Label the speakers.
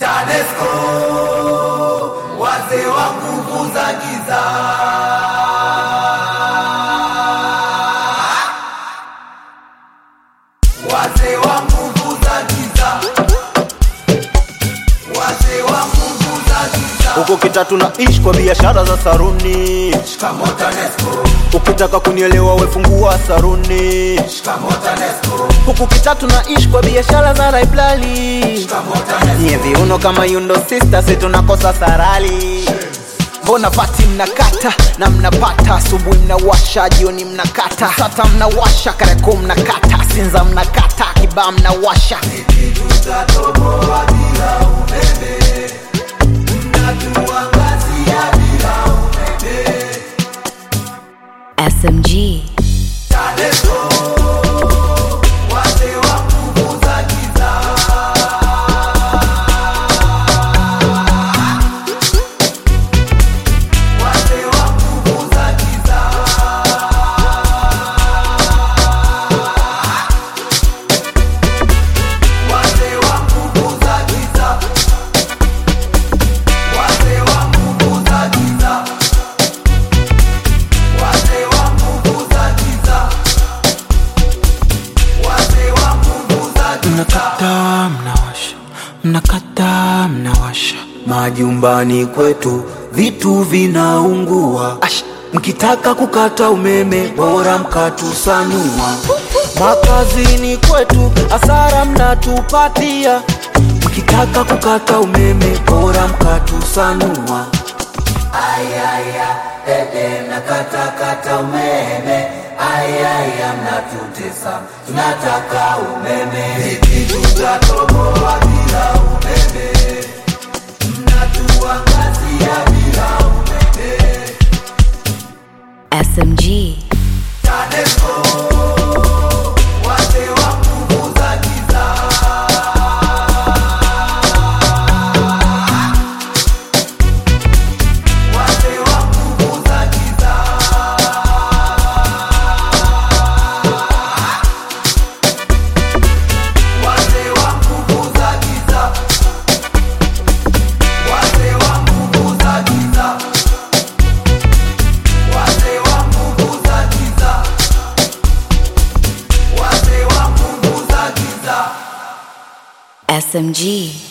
Speaker 1: TANESCO, wazee wa nguvu za giza. Wazee wa nguvu za giza. Wazee wa nguvu za giza.
Speaker 2: huko kitatu na ishi kwa biashara za saruni
Speaker 1: Shikamoo TANESCO,
Speaker 2: ukitaka kunielewa wefungua saruni
Speaker 1: shikamoo TANESCO,
Speaker 2: huku kitatu na ishi kwa biashara za raiblali
Speaker 1: shikamoo TANESCO.
Speaker 2: nye viuno kama yundo sister si tunakosa sarali mbona pati mnakata na mnapata asubuhi mnawasha jioni mnakata sata mnawasha kareko mnakata sinza mnakata kibaa mnawasha
Speaker 1: Tutatoboa bila umeme, mnatuangazia bila umeme.
Speaker 3: SMG.
Speaker 1: TANESCO, wazee wa nguvu za giza. Wazee wa nguvu za giza. Wazee wa nguvu za giza. Wazee wa nguvu za giza. Wazee wa nguvu za giza. Wazee wa nguvu za giza.
Speaker 4: mnakata mnawasha mnakata mnawasha majumbani kwetu vitu vinaungua Ash, mkitaka kukata umeme bora mkatusanua makazini kwetu hasara mnatupatia mkitaka kukata umeme bora mkatusanua
Speaker 1: Ayaya, dede mnakatakata umeme. Ayaya, mnatutesa, tunataka umeme. Vipi tutatoboa bila umeme? Mnatuangazia bila umeme.
Speaker 3: SMG.
Speaker 1: TANESCO, wazee wa nguvu za giza. Wazee wa nguvu za giza. Wazee wa nguvu za giza. Wazee wa nguvu za giza. Wazee wa nguvu za giza. Wazee wa nguvu za giza.
Speaker 3: SMG.